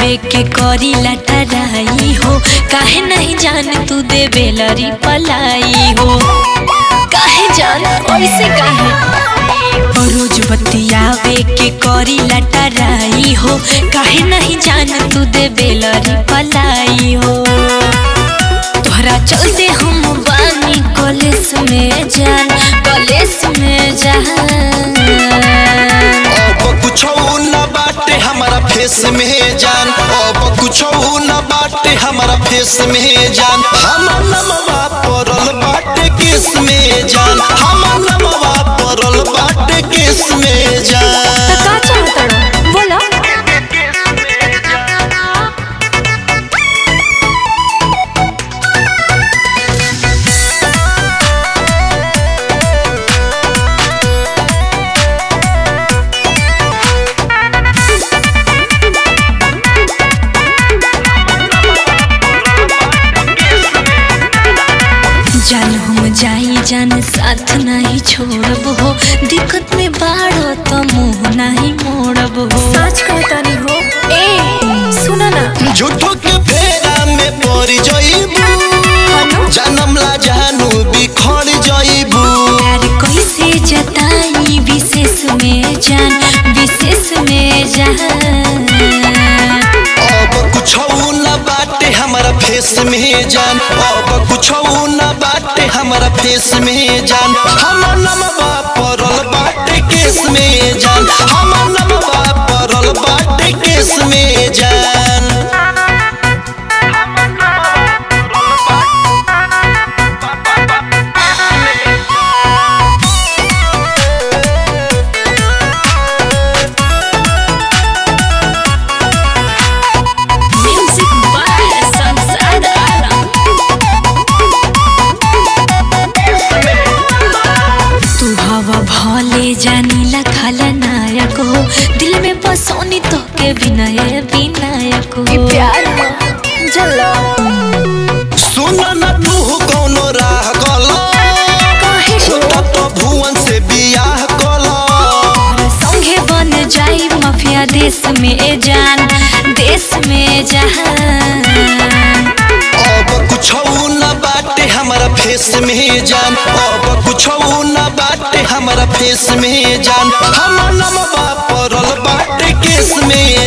आवे के करी लटराई हो काहे नहीं जान तू दे बेलरी पलाई हो काहे जान ऐसे काहे रोज बतियावे के करी लटराई हो काहे नहीं जान तू दे बेलरी पलाई हो तोहरा चलते हम बानी कॉलेज में जान कॉलेज में जान अब कुछो न बाटे हमारा फेस में जान अब कुछो न बाटे हमारा फेस में जान हमर नमवा परल बाटे केस में जान हमर नमवा परल बाटे केस में जान का चाहतड़ बोला जान हम जाई जान साथ नहीं छोड़ब हो दिक्कत में बाड़ो तो मुंह नहीं मोड़ब हो सच कहतानी हो ए सुना ना झूठो के फेरा में पड़ जइबू जन्म ला जानू बिखर जइबू प्यार कैसे जताई विशेष में जान विशेष में जान अब कुछो न बाटे हमारा फेस में जान अब कुछो न बाटे हमारा फेस में जान हमर नमवा परल बाटे केस में जान हमर नमवा परल बाटे केस में जान म्यूजिक बाय संसार आलम तू हवा भले जानीला खलनायक हो दिल में बसोनी तो के विनय विनायक हो प्यार जला सुन न तू कौनो राह गला काहे हो तो भुवन से बियाह कला संगे बन जाई माफिया देश में जान देश में जहान अब कुछो न बाटे हमारा फेस में जान अब कुछो न बाटे हमारा फेस में जान हमर नमवा परल बाटे केस में